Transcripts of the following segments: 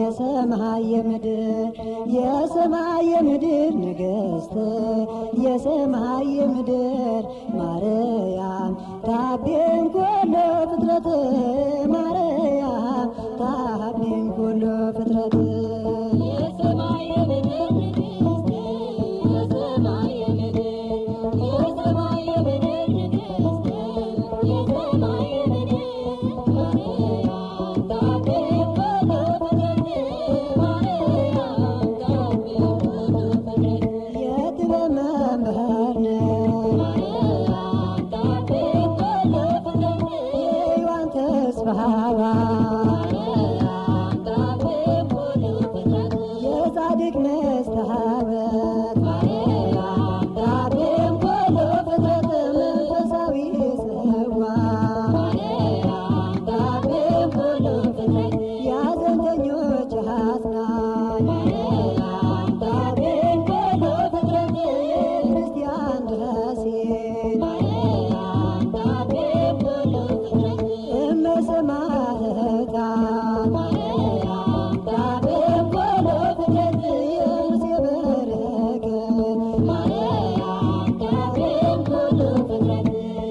የሰማይ የምድር የሰማይ የምድር ንግሥት የሰማይ የምድር ማርያም ታቤን ኩሎ ፍጥረት ማርያም ታቤን ኩሎ ፍጥረት የሰማይ የምድር ንግሥት የሰማይ የምድር የሰማይ የምድር ንግሥት የሰማይ የምድር ማርያም ታቤን ኩሎ ፍጥረት ማርያም ታቤን ኩሎ ፍጥረት የጥበብ መምህር ነሽ ማርያም ታቤን ኩሎ ፍጥረት የሔዋን ተስፋዋ ማርያም ታቤን ኩሎ ፍጥረት የጻድቅ መስታወት ማርያም ታቤን ኩሎ ፍጥረት መንፈሳዊ ጽዋ ማርያም ታቤን ኩሎ ፍጥረት የሐዘንተኞች አጽናኝ ማርያም ታቤን ኩሎ ፍጥረት የክርስቲያን ደሴት ማርያም ታቤን ኩሎ ፍጥረት እመ ሰማዕታት ማርያም ታቤን ኩሎ ፍጥረት የሙሴ በረከት ማርያም ታቤን ኩሎ ፍጥረት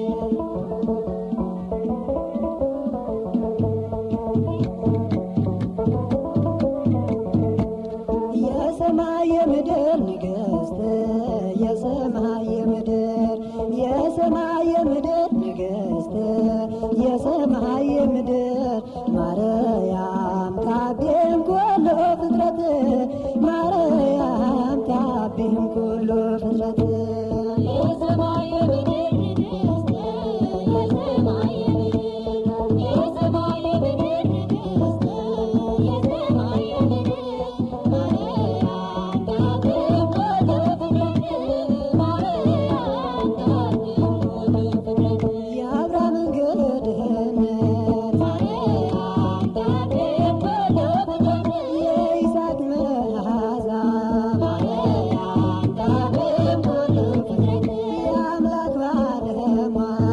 የሰማይ የምድር ንግሥት የሰማይ የምድር የሰማይ የምድር ንግሥት የሰማይ የምድር ማርያም ታቤን ኩሎ ፍጥረት ማርያም ታቤን ኩሎ ፍጥረት የሰማይ የምድር ንግሥት የሰማይ የምድር የሰማይ የምድር ንግሥት የሰማይ የምድር ማርያም ታቤን ኩሎ ፍጥረት ማርያም ታቤን ኩሎ ፍጥረት የአብርሃም እንግድነት ማርያም ታቤን ኩሎ ፍጥረት የይስሐቅ መዓዛ ማርያም ታቤን ኩሎ ፍጥረት የአምላክ ባለሟል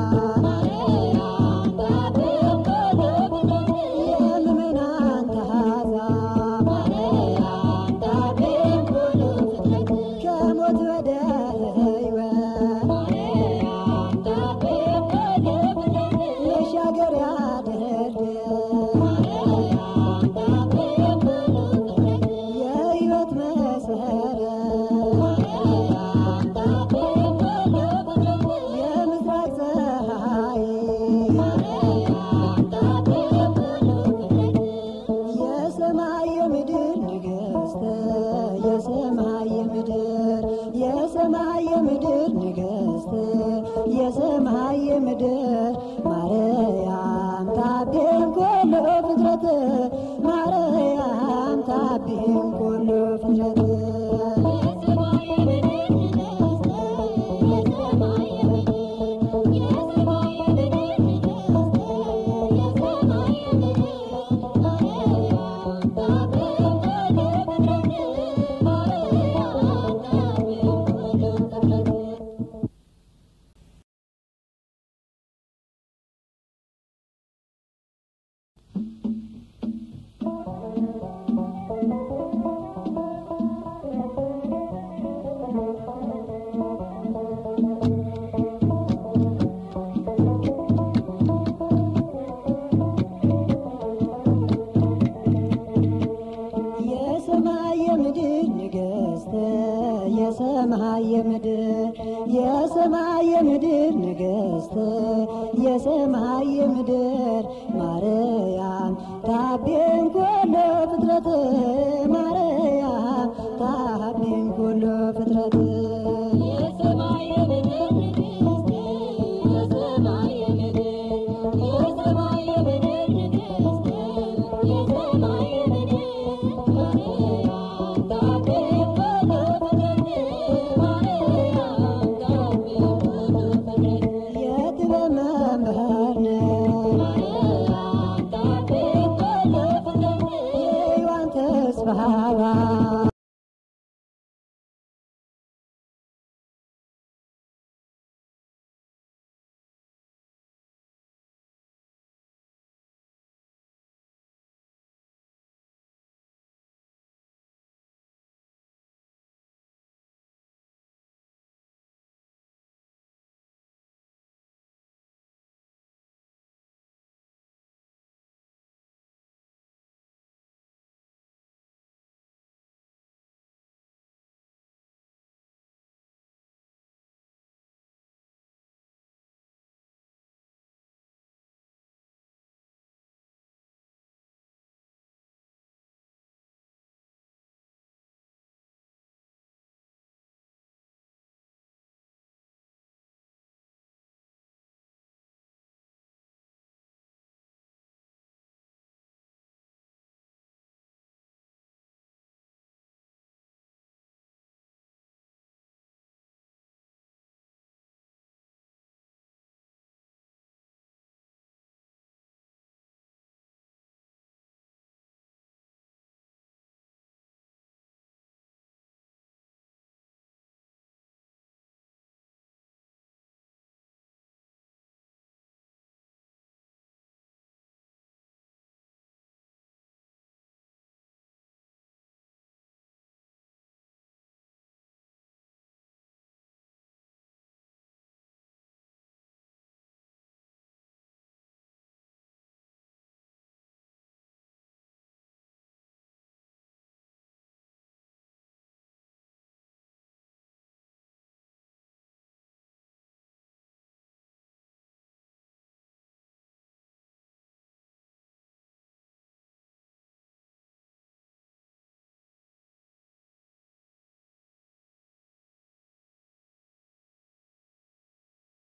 ማርያም ታቤን ኩሎ ፍጥረት የምእመናን ታዛ ማርያም ታቤን ኩሎ ፍጥረት ከሞት ወደ ሕይወት ማርያም ታቤን ኩሎ ፍጥረት መሻገሪያ ድልድይ ማርያም ታቤን ኩሎ ፍጥረት የሕይወት መሰረት ማርያም ታቤን ኩሎ ፍጥረት የምስራቅ ፀሐይ ማርያም ታቤን ኩሎ ፍጥረት የሰማይ የምድር ንግሥት የሰማይ የምድር የሰማይ የምድር ንግሥት የሰማይ የምድር ማርያም ታቤን ኩሎ ፍጥረት ማርያም ታቤን ኩሎ ፍጥረት የሰማይ የምድር ንግሥት የሰማይ የምድር የሰማይ የምድር ንግሥት የሰማይ የምድር ማርያም ታቤን ኩሎ ፍጥረት ማርያም ታቤን ኩሎ ፍጥረት የሰማይ የምድር ንግሥት የሰማይ የምድር የሰማይ የምድር ንግሥት የሰማይ የምድር ማርያም ታቤን ኩሎ ፍጥረት ማርያም ታቤን ኩሎ ፍጥረት የሰማይ የምድር ንግሥት የሰማይ የምድር የሰማይ የምድር ንግሥት የሰማይ የምድር ማርያም ታቤን ኩሎ ፍጥረት ማርያም ታቤን ኩሎ ፍጥረት የጥበብ መምህር ነሽ ማርያም ታቤን ኩሎ ፍጥረት የሔዋን ተስፋዋ